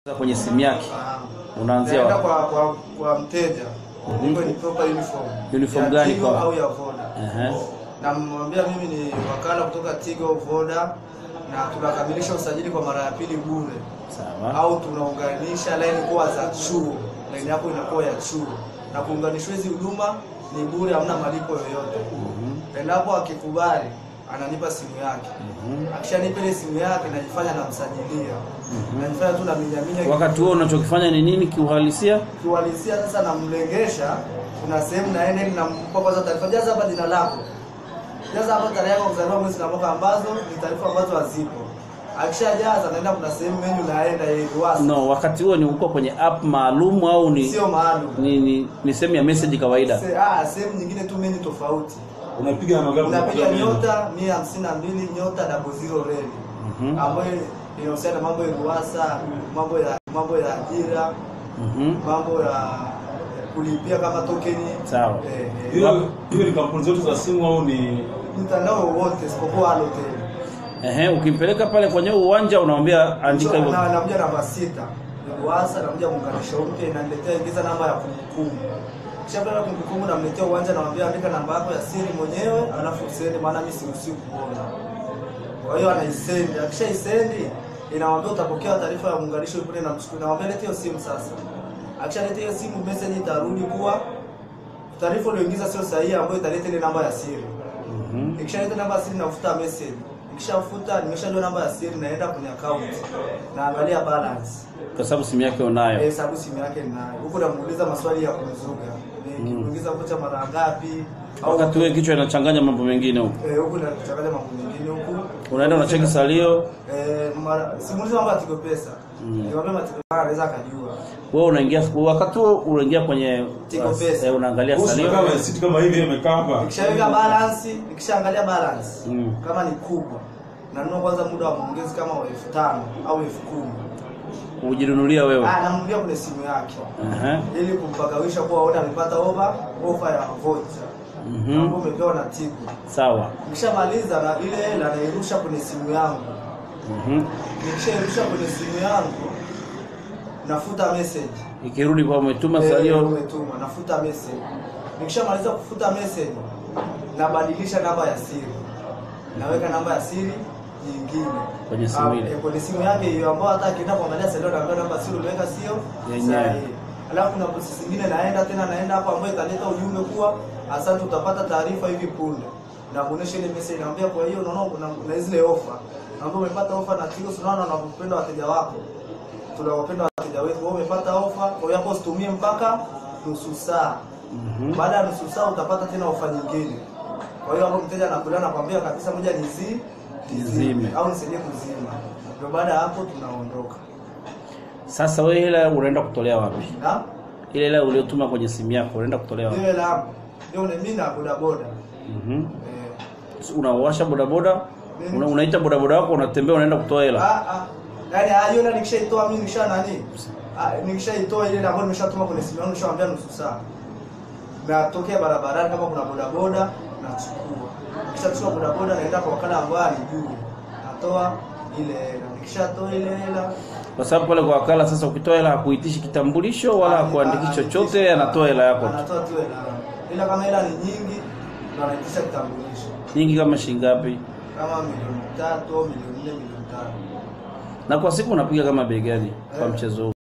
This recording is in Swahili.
kwenye simu yake Ah. unaanzia Naenda wapi? kwa, kwa, kwa mteja hivyo ni proper uniform Uniform ya gani Tigo kwa- au ya Voda Ehe. namwambia mimi ni wakala kutoka Tigo Voda na tunakamilisha usajili kwa mara ya pili bure Sawa. au tunaunganisha laini kuwa za chuo, laini yako inakuwa ya chuo, na kuunganishwa hizi huduma ni bure, hamna malipo yoyote. Mhm. Endapo akikubali, ananipa simu yake. Mhm. Akishanipa ile simu yake, najifanya namsajilia, najifanya tu naminyaminya Wakati huo unachokifanya ni nini kiuhalisia? kiuhalisia. Sasa namlengesha, kuna sehemu naenda ili nampa kwanza taarifa, jaza hapa jina lako, jaza hapa tarehe yako ya kuzaliwa, mwezi na mwaka, ambazo ni taarifa ambazo hazipo. Akishajaza naenda, kuna sehemu menu naenda yeye ruasa, No, wakati huo ni uko kwenye app maalum au ni sio maalum ni, ni, ni sehemu ya message kawaida? Se- ah, sehemu nyingine tu menu tofauti. Unapiga namba ngapi? Unapiga Unapiga nini? nyota mia hamsini na mbili nyota double zero reli Mhm. ambayo inahusiana na mambo ya ruasa, mambo ya mambo ya ajira, Mhm. mambo ya kulipia kama tokeni Sawa. eh, eh, Hiyo hiyo ni kampuni zote za simu au ni mtandao wote isipokuwa Halotel. Ehe, ukimpeleka pale kwenye uwanja unamwambia andika hivyo. Na nakuja namba sita ni ruasa, nakuja muunganisho mpya, inaniletea ingiza namba ya kumbukumbu. Kisha pale kumbukumbu namletea uwanja, namwambia andika namba yako ya siri mwenyewe, alafu send, maana mimi siruhusiwi kuona. Kwa hiyo anaisendi, akishaisendi inamwambia utapokea taarifa ya muunganisho kule, namchukua namwambia leta hiyo simu sasa. Akishaleta hiyo simu, message itarudi kuwa taarifa ulioingiza sio sahihi, ambayo italeta ile namba ya siri. Mhm. Ikishaleta namba ya siri nafuta message. Ikishafuta nimeshajua namba ya siri, naenda kwenye account naangalia balance Kwa sababu simu yake unayo. eh, sababu simu yake ninayo. Huko namuuliza maswali ya kumzuga eh, kimuuliza kocha mara ngapi au Wakati wewe kichwa inachanganya mambo mengine huko. eh, huku nachanganya mambo mengine huku Unaenda unacheki salio, eh, mara simuuliza mambo ya Tigo Pesa Mm. niwaambia Tigo Pesa anaweza akajua wewe unaingia wakati huo unaingia kwenye Tigo Pesa. eh, unaangalia Bosi salio. kama siti kama hivi imekaa hapa. Nikishaweka balance, nikishaangalia balance Mm. kama ni kubwa nanunua kwanza muda wa maongezi kama wa elfu tano au elfu kumi Kujinunulia wewe. ah, namnulia kwenye simu yake Aha. ili kumpagawisha kuwa aone amepata ofa ofa ya vocha Mhm. ambayo umepewa na Tigo. Sawa. Nikishamaliza na ile hela nairusha kwenye simu yangu. Mhm. Nikishairusha kwenye simu yangu nafuta message. Ikirudi kwa umetuma Eh, salio. umetuma, nafuta message. Nikishamaliza kufuta message nabadilisha namba ya siri. Naweka namba ya siri nyingine Kwenye simu Ah, ile. eh, kwenye simu yake hiyo ambayo hata akienda kuangalia salio naambia namba ya siri uliweka sio Yenyewe. sahihi. Alafu kuna process nyingine naenda tena naenda hapo ambayo italeta ujumbe kuwa asante, utapata taarifa hivi punde. Na kuonesha ile message naambia, kwa hiyo unaona kuna kuna zile ofa. Naambia umepata ofa na Tigo, tunaona unapenda wateja wako. Tunawapenda wateja wetu. Wewe umepata ofa, kwa hiyo hapo usitumie mpaka nusu saa. Mhm. Baada ya nusu saa utapata tena ofa nyingine. Kwa hiyo hapo mteja anakuja anakwambia kabisa, moja ni zi Nizime. au nisaidie kuzima. Ndio baada ya hapo tunaondoka. Sasa wewe hela unaenda kutolea wapi? Na Ile hela uliyotuma kwenye simu yako unaenda kutolea wapi? Ile la ndio ni mimi na bodaboda. Mhm. Eh, Unawasha bodaboda, una, unaita bodaboda wako unatembea unaenda kutoa hela. ah ah. Yaani ah hiyo na nikishaitoa mimi nikisha nani? Ah nikishaitoa ile ambayo nimeshatuma kwenye simu yangu nishawaambia nusu saa. Natokea barabarani kama kuna bodaboda nachukua. Nikishachukua bodaboda naenda kwa wakala ambaye alijui. Natoa ile hela. Nikishatoa ile hela Kwa sababu pale kwa wakala sasa ukitoa hela hakuitishi kitambulisho wala hakuandiki chochote, anatoa hela yako tu. Anatoa tu hela. Ila kama hela ni nyingi ndo anaitisha kitambulisho. Nyingi kama shilingi ngapi? Kama milioni tatu au milioni nne milioni tano. Na kwa siku unapiga kama bei gani kwa mchezo huu?